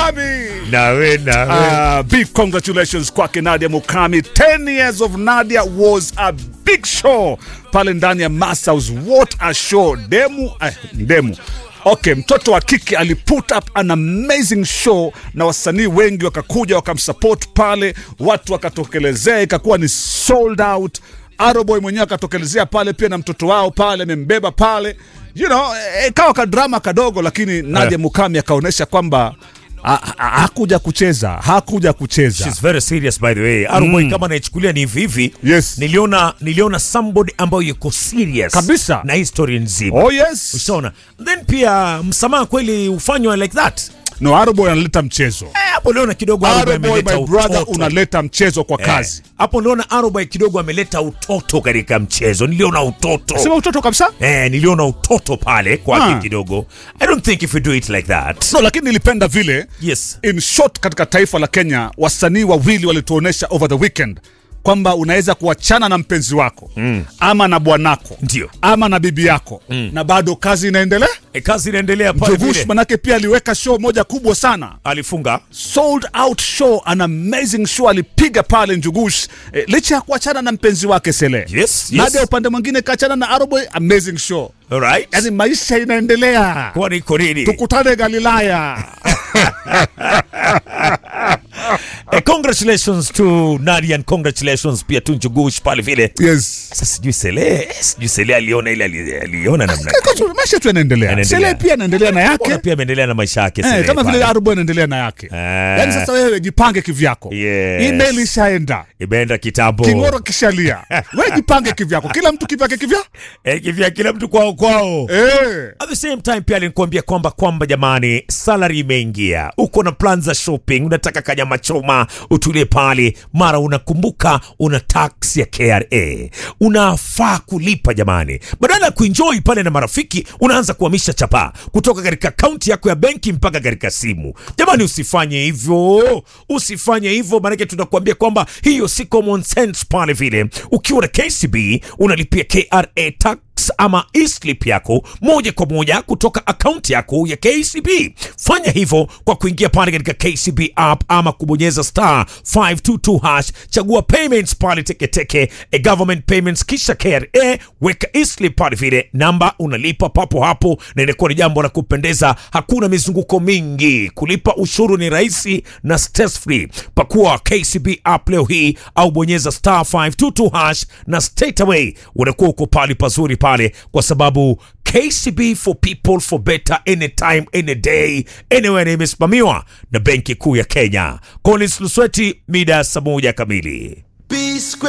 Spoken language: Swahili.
Mukami. nawe nawe Uh, big congratulations kwake Nadia Mukami. 10 years of Nadia was a big show pale ndani ya Masaus. What a show! Demu, eh, demu. Okay, mtoto wa kike ali put up an amazing show na wasanii wengi wakakuja wakamsupport pale, watu wakatokelezea, ikakuwa ni sold out. Aroboy mwenyewe akatokelezea pale pia na mtoto wao pale, amembeba pale, you know, eh, ikawa kadrama kadogo, lakini Nadia Mukami akaonyesha kwamba ha- ha- hakuja kucheza, hakuja kucheza. She's very serious by the way. Aruboy kama naichukulia ni hivi hivi. Yes. Niliona niliona somebody ambayo yuko serious Kabisa. na history nzima. Oh yes. Ushaona? Then pia msamaha kweli ufanywa like that. No, Aroboy analeta mchezo. Eh, hapo liona kidogo Aruboy Aroboy ameleta my brother utoto. unaleta mchezo kwa Eh, kazi. Hapo niliona Aruboy kidogo ameleta utoto katika mchezo. Niliona utoto. Sema utoto kabisa? Eh, niliona utoto pale kwake Ah. kidogo. I don't think if we do it like that. No, lakini nilipenda vile Yes. in short katika taifa la Kenya wasanii wawili walituonesha over the weekend kwamba unaweza kuachana na mpenzi wako mm. ama na bwanako Ndio. ama na bibi yako mm. na bado kazi inaendelea. E, kazi inaendelea pale Jovush vile. manake pia aliweka show moja kubwa sana Alifunga. sold out show, an amazing show alipiga pale Njugush eh, licha ya kuachana na mpenzi wake Sele. Yes, yes. Nadia upande mwingine kaachana na Aroboy, amazing show. All right. Yani maisha inaendelea, Kwani iko nini? tukutane Galilaya. Eh, congratulations to Nadia and congratulations pia to Njugush pale vile. yes. Sasa sijui Sele, eh, sijui Sele aliona ile ali- aliona namna. Kwa tu- maisha tu yanaendelea, Yanaendelea. Sele pia anaendelea na yake Mbona pia ameendelea na maisha yake eh, Sele kama vile pale. Aroboy anaendelea na yake. Eh. Yani sasa wewe jipange kivyako, Yes. email ishaenda, Imeenda kitambo. king'oro kishalia, wewe jipange kivyako, kila mtu kivyake kivya Eh, kivya kila mtu kwao kwao. eh. At the same time pia alinikwambia kwamba kwamba jamani, salary imeingia, uko na plan za shopping, unataka kanyama choma, utulie pale, mara unakumbuka una tax ya KRA, unafaa kulipa jamani. Badala ya kuenjoy pale na marafiki, unaanza kuhamisha chapa kutoka katika akaunti yako ya benki mpaka katika simu. Jamani, usifanye hivyo, usifanye hivyo, maanake tunakuambia kwamba hiyo si common sense pale vile. Ukiwa na KCB unalipia KRA tax ama e-slip yako moja kwa moja kutoka akaunti yako ya KCB. Fanya hivyo kwa kuingia pale katika KCB app ama kubonyeza star 522 hash, chagua payments pale teketeke, e government payments, kisha KRA, weka e-slip pale vile, namba unalipa papo hapo, na inakuwa ni jambo la kupendeza. Hakuna mizunguko mingi, kulipa ushuru ni rahisi na stress free. Pakua KCB app leo hii au bonyeza star 522 hash na straight away unakuwa uko pale pazuri pale, kwa sababu KCB for people for better anytime any day anywhere, na imesimamiwa na Benki Kuu ya Kenya. Collins Lusweti, mida ya saa moja kamili. Be square.